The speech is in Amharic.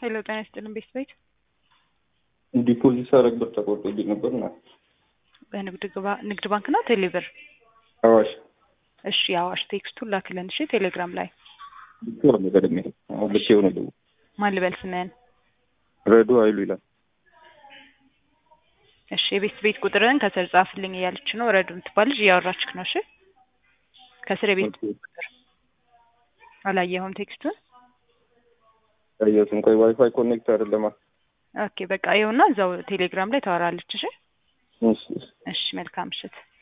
ሄሎ ጤና ይስጥልን ቤት ቤት ዲፖዚት ሳደርግ ብር ተቆርጦብኝ ነበር እና በንግድ ግባ- ንግድ ባንክ ነው ቴሌብር? አዋሽ እሺ አዋሽ ቴክስቱን ላክልን እሺ ቴሌግራም ላይ ልኬው ነው ቀድሜ አሁን ልኬው ነው ደውል ማን ልበል ስምህን? ረዱ ኃይሉ ይላል እሺ የቤት ቤት ቁጥርን ከስር ጻፍልኝ እያለች ነው ረዱ የምትባል ልጅ እያወራችክ ነው እሺ ከስር የቤት ቁጥር አላየኸውም ቴክስቱን ያየሁትም ቆይ ዋይፋይ ኮኔክት አይደለማ ኦኬ በቃ ይኸውና እዛው ቴሌግራም ላይ ታወራለች እሺ እሺ እሺ እሺ መልካም ምሽት